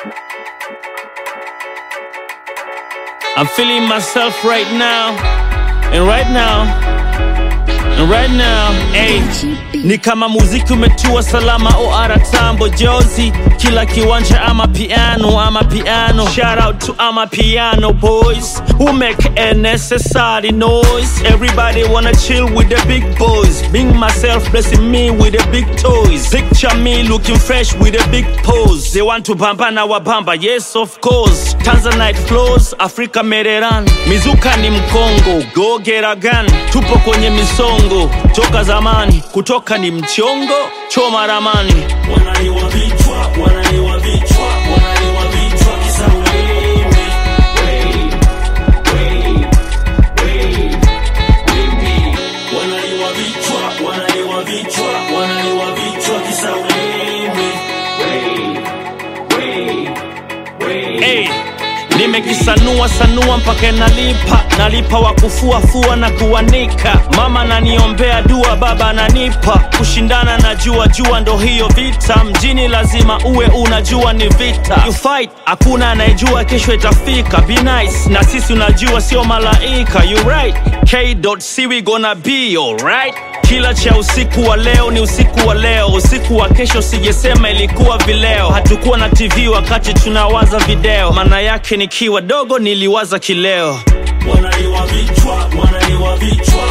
I'm feeling myself right now, and right now, and right now, hey. Ni kama muziki umetua salama OR tambo jozi kila kiwanja ama piano ama piano shout out to ama piano boys who make a necessary noise everybody wanna chill with the big boys being myself blessing me with the big toys picture me looking fresh with a big pose they want to bamba na wabamba yes of course Tanzanite flows Africa Mediterranean mizuka ni mkongo go get a gun tupo kwenye misongo toka zamani kutoka ni mchongo choma ramani wanaliwa vichwa wanaliwa vichwa wanaliwa vichwa kisa wewe wewe wewe wewe wewe wanaliwa vichwa wanaliwa vichwa wanaliwa vichwa kisa wewe wewe wewe wewe hey. Nimekisanua sanua mpaka nalipa, nalipa wa kufua fua na kuanika. Mama naniombea dua, baba ananipa kushindana na jua jua, ndo hiyo vita mjini, lazima uwe unajua ni vita. You fight, hakuna anayejua kesho itafika. Be nice na sisi, unajua sio malaika. You right, K.C we gonna be alright. Kila cha usiku wa leo ni usiku wa leo, usiku wa kesho sijesema ilikuwa vileo. Hatukuwa na TV wakati tunawaza video, maana yake nikiwa dogo niliwaza kileo. Wanaliwa vichwa, wanaliwa vichwa,